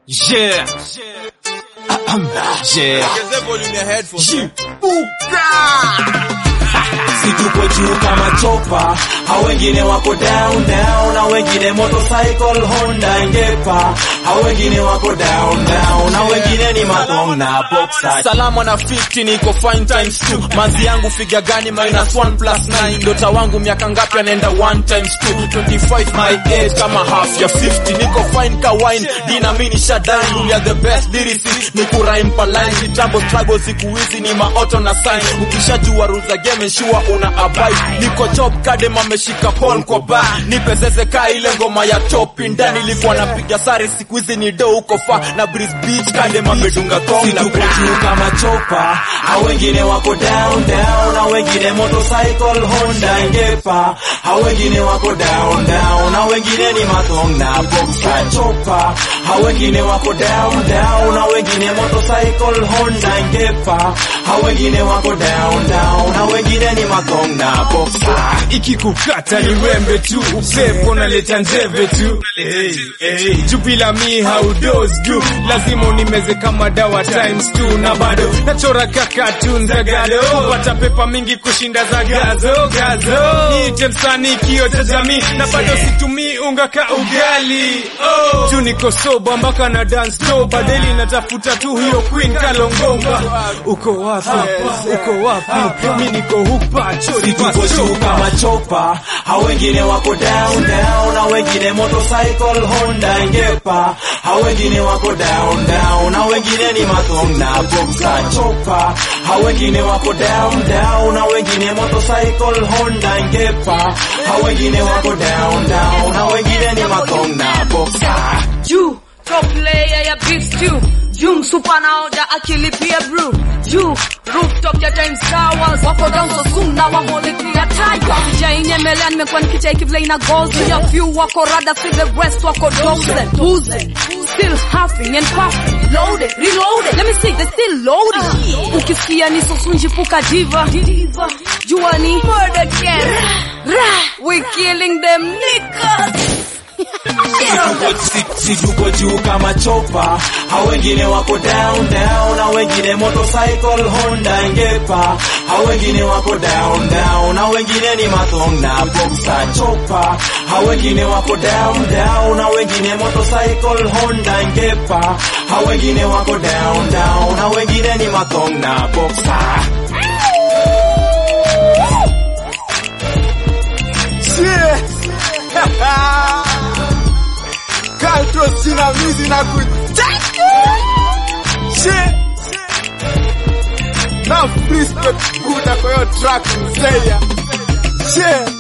Yeah. yeah. Ongezea volume ya headphones. Si tuko juu kama chopa, hao wengine wako down down, na wengine motorcycle Honda Ngepa, hao wengine wako down down, na wengine ni mathong na boxer. Salama na 50 niko fine times 2 manzi yangu figa gani minus 1 plus 9 ndota wangu miaka ngapi anaenda 1 times 2 25 my age kama half ya 50 niko fine ka wine dina mini shadine we are the best lyricist ni kurime pa line kitambo struggle siku hizi ni maoto na sign ukishajua rules za game sure una abide niko chop kadem ameshika pole kwa bar nipe zeze ka ile ngoma ya top ndani nilikuwa napiga sare siku hizi ni do uko fa na breeze beach kadem amedunga thong Si na tuko juu kama chopa, hao wengine wako down down, na wengine motorcycle Honda Ngepa, hao wengine wako down down, na wengine ni mathong na boxer chopa, hao wengine wako down down, na wengine motorcycle Honda Ngepa, hao wengine wako down down, na wengine ni mathong na boxer. ikikukata ni wembe tu upepo naleta njeve tu hey, hey. juu bila mi haudos du lazima unimeze kama dawa times two na bado nachora kakatun za gado pata pepa mingi kushinda za gazo gazo niite msanii kio cha jamii na bado situmii unga ka ugali oh. juu niko soba mpaka na dance to badeli natafuta tu hiyo queen kalongomba uko wapi uko wapi mi niko hupa chori Si tuko juu kama chopa, hao wengine wako down down, na wengine motorcycle Honda Ngepa, hao wengine wako down down, na wengine ni mathong na boxer chopa, hao wengine wako down down, na wengine motorcycle Honda Ngepa, hao wengine wako down down, na wengine ni mathong na boxer. juu top layer ya beef stew juu msupa naoda akilipia brew juu rooftop ya times towers wako down so soon na wamolekea taya sijainyemelea nimekuwa nikicheki vile ina gozi ya few wako rada see the rest wako dozen boozing still huffing and puffing loaded reloaded let me see they still loading ukisikia ni sosunjipuka diva jua ni murder gang Rah, we killing them niggas Si- si tuko juu kama chopa, hao wengine wako down down, na wengine motorcycle Honda Ngepa, hao wengine wako down down, na wengine ni mathong na boxer chopa, hao wengine wako down down, na wengine motorcycle Honda Ngepa, hao wengine wako down down, na wengine ni mathong na boxer. Kaltro sinamizi na kutaka Shit Na respect Buddha kwa hiyo track mzeya Shit